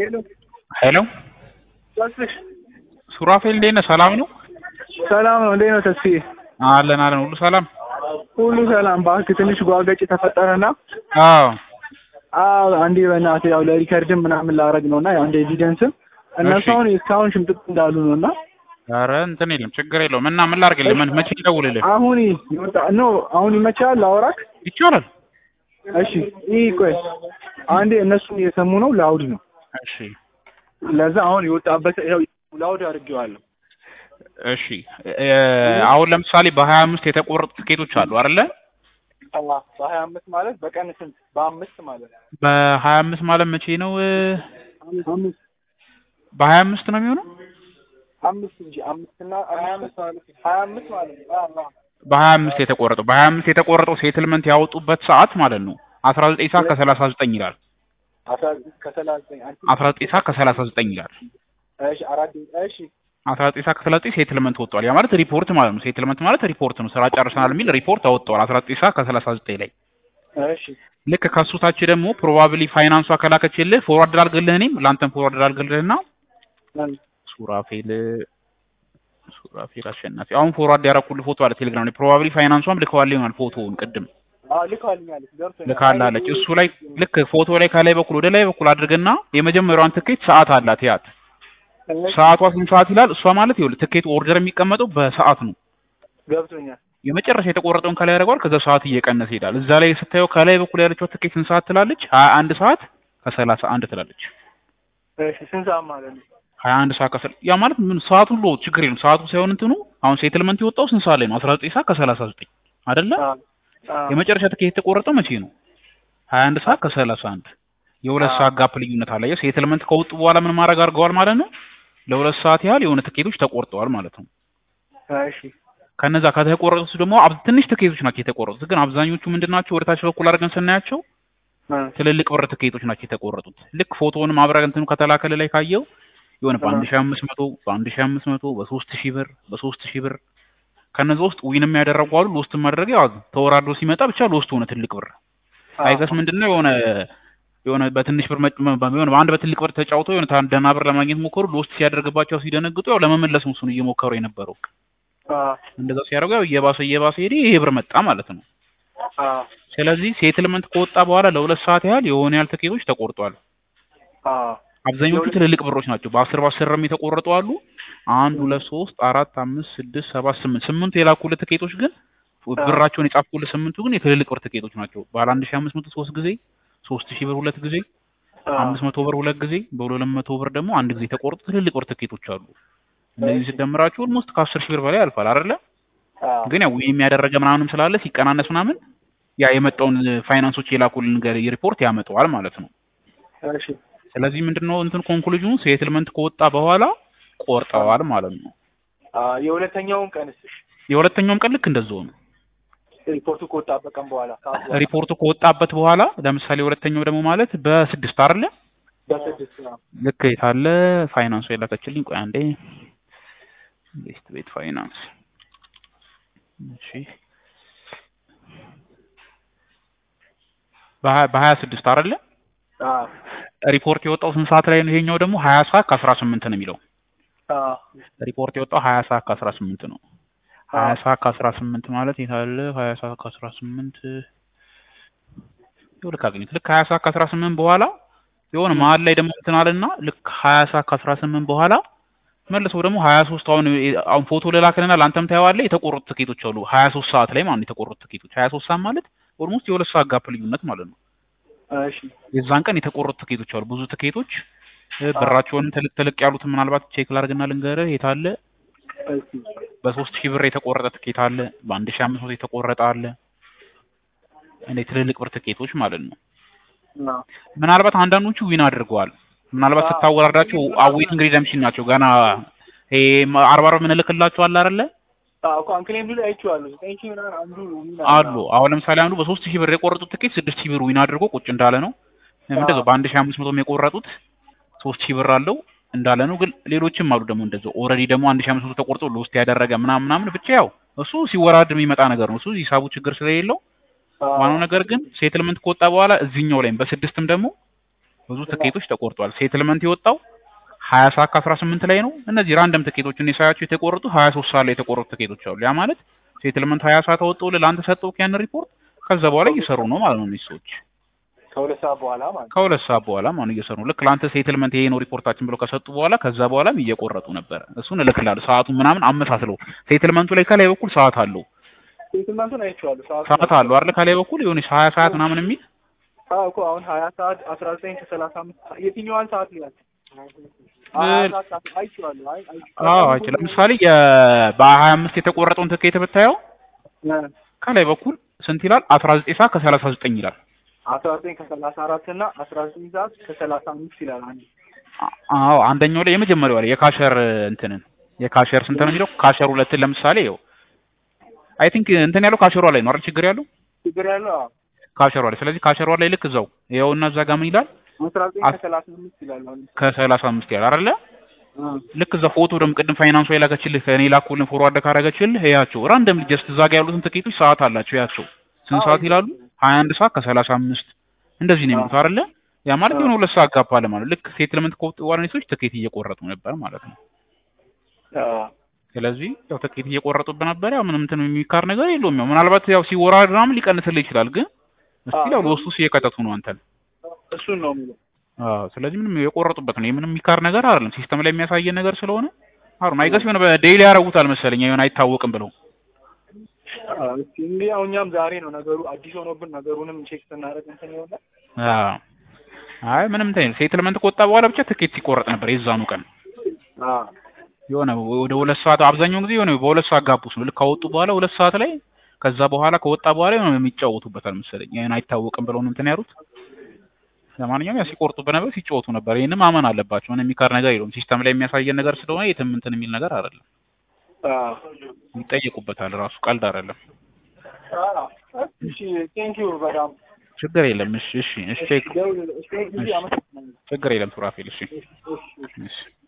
ሄሎ ሄሎ ተስፍሽ ሱራፌል እንዴት ነህ? ሰላም ነው? ሰላም ነው። እንዴት ነው ተስፍዬ? አለን አለን፣ ሁሉ ሰላም። ሁሉ ሰላም። እባክህ ትንሽ ጓገጭ ተፈጠረና አዎ አዎ አንዴ በእናትህ ያው ለሪከርድም ምናምን ላረግ ነውና ያው እንደ ኤቪደንስም እነሱ እሺ። አሁን እስካሁን ሽምጥጥ እንዳሉ ነውና ኧረ እንትን የለም ችግር የለውም። እና ምን ላድርግልህ? ምን መቼ ልደውልልህ? አሁን ይወጣ ኖ አሁን ይመቻል ላወራክ? ይቻላል። እሺ ይህ ቆይ አንዴ እነሱን እየሰሙ ነው ላውድ ነው እሺ ለዛ አሁን የወጣበት ያው ላውድ አድርጌዋለሁ እሺ እ አሁን ለምሳሌ በሀያ አምስት የተቆረጡ ትኬቶች አሉ አይደለ? በሀያ አምስት ማለት በቀን ስንት በአምስት ማለት ነው በሀያ አምስት ማለት መቼ ነው? እ አምስት በሀያ አምስት ነው የሚሆነው? አምስት እንጂ አምስት እና ሀያ አምስት ማለት ሀያ አምስት ማለት ነው አዎ፣ አዎ። በሀያ አምስት የተቆረጠው በሀያ አምስት የተቆረጠው ሴትልመንት ያወጡበት ሰዓት ማለት ነው አስራ ዘጠኝ ሰዓት ከሰላሳ ዘጠኝ ይላል። አስራ ዘጠኝ ከሰላሳ ዘጠኝ አንቺ አስራ ዘጠኝ ሰዓት ከሰላሳ ዘጠኝ ይላል። እሺ አራት እሺ አስራ ዘጠኝ ሰዓት ከሰላሳ ዘጠኝ ሴትልመንት ወጥቷል። ያ ማለት ሪፖርት ማለት ነው። ሴትልመንት ማለት ሪፖርት ነው። ስራ ጨርሰናል የሚል ሪፖርት አወጥተዋል አስራ ዘጠኝ ሰዓት ከሰላሳ ዘጠኝ ላይ እሺ ልክ ከሱ ታች ደግሞ ፕሮባብሊ ፋይናንሷ ከላከችልህ ፎርዋርድ ላድርግልህ እኔም ለአንተም ፎርዋርድ ላድርግልህና ሱራፌል ሱራፌል አሸናፊ አሁን ፎርዋርድ ያደረኩልህ ፎቶ አለ ቴሌግራም ላይ ፕሮባብሊ ፋይናንሷም ልከዋል ይሆናል ፎቶውን ቅድም አዎ ልካልኛለች ገብቶኛል ልካላለች እሱ ላይ ልክ ፎቶ ላይ ከላይ በኩል ወደ ላይ በኩል አድርግና የመጀመሪያዋን ትኬት ሰዓት አላት ያት ሰዓቷ ስንት ሰዓት ይላል እሷ ማለት ይኸውልህ ትኬቱ ኦርደር የሚቀመጠው በሰዓት ነው ገብቶኛል የመጨረሻ የተቆረጠውን ከላይ ያደርገዋል ከዛ ሰዓት እየቀነሰ ይሄዳል እዛ ላይ ስታየው ከላይ በኩል ያለችው ትኬት ስንት ሰዓት ትላለች ሀያ አንድ ሰዓት ከሰላሳ አንድ ትላለች እሺ ስንት ሰዓት ማለት ነው ሀያ አንድ ሰዓት ከሰላ ያ ማለት ምን ሰዓቱ ሁሉ ችግር የለም ሰዓቱ ሳይሆን እንትኑ አሁን ሴትልመንት የወጣው ስንት ሰዓት ላይ ነው አስራ ዘጠኝ ሰዓት ከሰላሳ ዘጠኝ አይደለ አዎ አዎ የመጨረሻ ትኬት የተቆረጠው መቼ ነው ሀያ አንድ ሰዓት ከሰላሳ አንድ የሁለት አዎ። ሰዓት ጋፕ ልዩነት አለ የው ሴትልመንት ከወጡ በኋላ ምን ማድረግ አድርገዋል ማለት ነው ለሁለት ሰዓት ያህል የሆነ ትኬቶች ተቆርጠዋል ማለት ነው እሺ ከነዛ ከተቆረጡት ደግሞ አብ- ትንሽ ትኬቶች ናቸው የተቆረጡት ግን አብዛኞቹ ምንድን ናቸው ወደ ታች በኩል አድርገን ስናያቸው እ ትልልቅ ብር ትኬቶች ናቸው የተቆረጡት ልክ ፎቶውንም አብረን እንትኑ ከተላከል ላይ ካየው የሆነ በአንድ ሺህ አምስት መቶ በአንድ ሺህ አምስት መቶ በሶስት ሺህ ብር በሶስት ሺህ ብር ከነዛ ውስጥ ዊንም ያደረጉ አሉ ሎስት ማድረግ ያው ተወራዶ ሲመጣ ብቻ ሎስት ሆነ ትልቅ ብር አይገስ ምንድነው የሆነ የሆነ በትንሽ ብር መጭ- መ- የሆነ በአንድ በትልቅ ብር ተጫውተው የሆነ ታ- ደህና ብር ለማግኘት ሞከሩ ሎስት ሲያደርግባቸው ሲደነግጡ ያው ለመመለስ ነው እሱን እየሞከሩ የነበረው አዎ እንደዛ ሲያደርጉ ያው እየባሰ እየባሰ ሄደ ይሄ ብር መጣ ማለት ነው አዎ ስለዚህ ሴትልመንት ከወጣ በኋላ ለሁለት ሰዓት ያህል የሆነ ያህል ትኬቶች ተቆርጧል አዎ አብዛኞቹ ትልልቅ ብሮች ናቸው። በአስር በአስር የተቆረጡ አሉ። አንድ ሁለት ሶስት አራት አምስት ስድስት ሰባት ስምንት ስምንቱ የላኩልህ ትኬቶች ግን ብራቸውን የጻፍኩልህ ስምንቱ ግን የትልልቅ ብር ትኬቶች ናቸው። ባለ አንድ ሺህ አምስት መቶ ሶስት ጊዜ ሶስት ሺህ ብር ሁለት ጊዜ አምስት መቶ ብር ሁለት ጊዜ በሁለት መቶ ብር ደግሞ አንድ ጊዜ የተቆረጡ ትልልቅ ብር ትኬቶች አሉ። እነዚህ ሲደምራቸው ኦልሞስት ከአስር ሺህ ብር በላይ ያልፋል አይደለ? አዎ ግን ያው ወይም ያደረገ ምናምንም ስላለ ሲቀናነስ ምናምን ያ የመጣውን ፋይናንሶች የላኩልን ገ- ሪፖርት ያመጣዋል ማለት ነው። እሺ ስለዚህ ምንድነው እንትን ኮንክሉዥኑ ሴትልመንት ከወጣ በኋላ ቆርጠዋል ማለት ነው። አዎ የሁለተኛውን ቀንስ እሺ የሁለተኛውም ቀን ልክ እንደዛው ነው። ሪፖርቱ ከወጣበት ቀን በኋላ ከአስራ በኋላ ሪፖርቱ ከወጣበት በኋላ ለምሳሌ ሁለተኛው ደግሞ ማለት በስድስት አይደለ? በስድስት ነው ልክ የታለ ፋይናንሱ የላከችልኝ። ቆይ አንዴ ቤስት ቤት ፋይናንስ እሺ በሀያ በሀያ ስድስት አይደለ? አዎ ሪፖርት የወጣው ስንት ሰዓት ላይ ነው? ይሄኛው ደግሞ ሀያ ሰዓት ከአስራ ስምንት ነው የሚለው አዎ ሪፖርት የወጣው ሀያ ሰዓት ከአስራ ስምንት ነው። ሀያ ሰዓት ከአስራ ስምንት ማለት የታለ ሀያ ሰዓት ከአስራ ስምንት ይኸው ልክ አገኘሁት። ልክ ሀያ ሰዓት ከአስራ ስምንት በኋላ የሆነ መሀል ላይ ደግሞ እንትን አለና ልክ ሀያ ሰዓት ከአስራ ስምንት በኋላ መልሰው ደግሞ ሀያ ሶስት አሁን አሁን ፎቶ ልላክልና ለአንተም ታየዋለህ። የተቆረጡ ትኬቶች አሉ ሀያ ሶስት ሰዓት ላይ ማለት ነው የተቆረጡ ትኬቶች ሀያ ሶስት ሰዓት ማለት ኦልሞስት የሁለት ሰዓት ጋፕ ልዩነት ማለት ነው። እሺ የዛን ቀን የተቆረጡ ትኬቶች አሉ ብዙ ትኬቶች እ ብራቸውን ትልቅ ትልቅ ያሉትን ምናልባት ቼክ ላድርግና ልንገርህ የታለ እሺ በሶስት ሺህ ብር የተቆረጠ ትኬት አለ። በአንድ ሺህ አምስት መቶ የተቆረጠ አለ። እንደ ትልልቅ ብር ትኬቶች ማለት ነው። አዎ ምናልባት አንዳንዶቹ ዊን አድርገዋል። ምናልባት አዎ። ስታወራርዳቸው አዌቲንግ ሪደምሽን ናቸው። ገና ይሄ አርባ አርባ የምንልክላቸው አለ አይደለ? አዎ እኮ አንክሌም ላይ አይቼዋለሁ ዘጠኝ ሺህ ምናምን አንዱ ምን አሉ። አሁን ለምሳሌ አንዱ በሶስት ሺህ ብር የቆረጡት ትኬት ስድስት ሺህ ብር ዊን አድርጎ ቁጭ እንዳለ ነው። እንደዛው በአንድ ሺህ አምስት መቶም የቆረጡት ሶስት ሺህ ብር አለው እንዳለ ነው። ግን ሌሎችም አሉ ደግሞ እንደዛው ኦልሬዲ ደግሞ አንድ ሺህ አምስት መቶ ተቆርጦ ለውስጥ ያደረገ ምናምን ምናምን ብቻ ያው እሱ ሲወራድ የሚመጣ ነገር ነው። እሱ ሂሳቡ ችግር ስለሌለው ዋናው ነገር ግን ሴትልመንት ከወጣ በኋላ እዚህኛው ላይም በስድስትም ደግሞ ብዙ ትኬቶች ተቆርጧል። ሴትልመንት የወጣው ሀያ ሰዓት ከአስራ ስምንት ላይ ነው። እነዚህ ራንደም ትኬቶች እኔ ሳያቸው የተቆረጡ ሀያ ሶስት ሰዓት ላይ የተቆረጡ ትኬቶች አሉ። ያ ማለት ሴትልመንት ሀያ ሰዓት አወጣሁልህ ለአንተ ሰጠሁህ ያን ሪፖርት ከዛ በኋላ እየሰሩ ነው ማለት ነው እነዚህ ሰዎች ከሁለት ሰዓት በኋላ ማለት ነው። ከሁለት ሰዓት በኋላ ማለት እየሰሩ ነው። ልክ ለአንተ ሴትልመንት ይሄ ነው ሪፖርታችን ብለው ከሰጡ በኋላ ከዛ በኋላም እየቆረጡ ነበረ። እሱን እልክልሃለሁ ሰዓቱን ምናምን አመሳስለው ሴትልመንቱ ላይ ከላይ በኩል ሰዓት አለው ሴትልመንቱን አይቼዋለሁ። ሰዓቱን ሰዓት አለው አይደል ከላይ በኩል የሆነች ሀያ ሰዓት ምናምን የሚል አዎ እኮ አሁን ሀያ ሰዓት አስራ ዘጠኝ ከሰላሳ አምስት የትኛዋን ሰዓት ይላል? ሀያ ሰዓት አይቼዋለሁ። አይ አይቼዋለሁ። አዎ አይቼ ለምሳሌ የ- በሀያ አምስት የተቆረጠውን ትኬት ብታየው እ ከላይ በኩል ስንት ይላል? አስራ ዘጠኝ ሰዓት ከሰላሳ ዘጠኝ ይላል። አስራ ዘጠኝ ከሰላሳ አራት እና አስራ ዘጠኝ ሰዓት ከሰላሳ አምስት ይላል። አንድ አ- አዎ አንደኛው ላይ የመጀመሪያው ላይ የካሸር እንትንን የካሸር ስንት ነው የሚለው ካሸር ሁለትን ለምሳሌ ይኸው አይ ቲንክ እንትን ያለው ካሸሯ ላይ ነው አይደል ችግር ያለው ችግር ያለው አዎ ካሸሯ ላይ ስለዚህ ካሸሯ ላይ ልክ እዛው ይኸውና እዛ ጋር ምን ይላል አስራ ዘጠኝ አስ- ከሰላሳ አምስት ይላል። አሁን ከሰላሳ አምስት ይላል አይደለ እ ልክ እዛ ፎቶ ደግሞ ቅድም ፋይናንሷ የላከችልህ ከእኔ ላኩልን ፎርዋርድ ካረገችልህ ያቸው ራንደም ጀስት እዛ ጋር ያሉትን ትኬቶች ሰዓት አላቸው ያቸው ስንት ሰዓት ይላሉ ሀያ አንድ ሰዓት ከሰላሳ አምስት እንደዚህ ነው የሚሉት አይደለ ያ ማለት የሆነ ሁለት ሰዓት ጋፕ አለ ማለት ልክ ሴትልመንት ከወጡ በኋላ እነዚህ ሰዎች ትኬት እየቆረጡ ነበር ማለት ነው አዎ ስለዚህ ያው ትኬት እየቆረጡብህ ነበር ያው ምንም እንትን የሚካር ነገር የለውም ያው ምናልባት ያው ሲወራድ ምናምን ሊቀንስልህ ይችላል ግን እስቲል ያው ለውስጡ እየቀጠቱ ነው አንተን እሱን ነው የሚለው። አዎ ስለዚህ ምንም የቆረጡበት ነው ምንም የሚካር ነገር አይደለም ሲስተም ላይ የሚያሳየን ነገር ስለሆነ አሁን አይገስ የሆነ በዴይሊ ያደርጉታል መሰለኝ የሆነ አይታወቅም ብለው አዎ እስኪ እንግዲህ ያው እኛም ዛሬ ነው ነገሩ አዲስ ሆኖብን ነገሩንም ቼክ ስናደርግ እንትን ይሆናል። አዎ አይ ምንም እንትን ሴትልመንት ከወጣ በኋላ ብቻ ትኬት ሲቆረጥ ነበር የዛኑ ቀን አዎ የሆነ ወደ ሁለት ሰዓት አብዛኛውን ጊዜ የሆነ በሁለት ሰዓት ጋፕ ውስጥ ነው ልክ ካወጡ በኋላ ሁለት ሰዓት ላይ ከዛ በኋላ ከወጣ በኋላ የሆነ የሚጫወቱበታል መሰለኝ ይሄን አይታወቅም ብለው ነው እንትን ያሉት ለማንኛውም ያው ሲቆርጡበት ነበር ሲጫወቱ ነበር ይሄንም ማመን አለባቸው ምንም የሚካር ነገር የለውም ሲስተም ላይ የሚያሳየን ነገር ስለሆነ የትም እንትን የሚል ነገር አይደለም አዎ ይጠየቁበታል ራሱ ቀልድ አይደለም አዎ እሺ ቴንክ ዩ በጣም ችግር የለም እሺ እሺ እሺ ቼክ ደውል እሺ ጊዜ አመሰግናለሁ። ችግር የለም ሱራፌል እሺ እሺ እሺ እሺ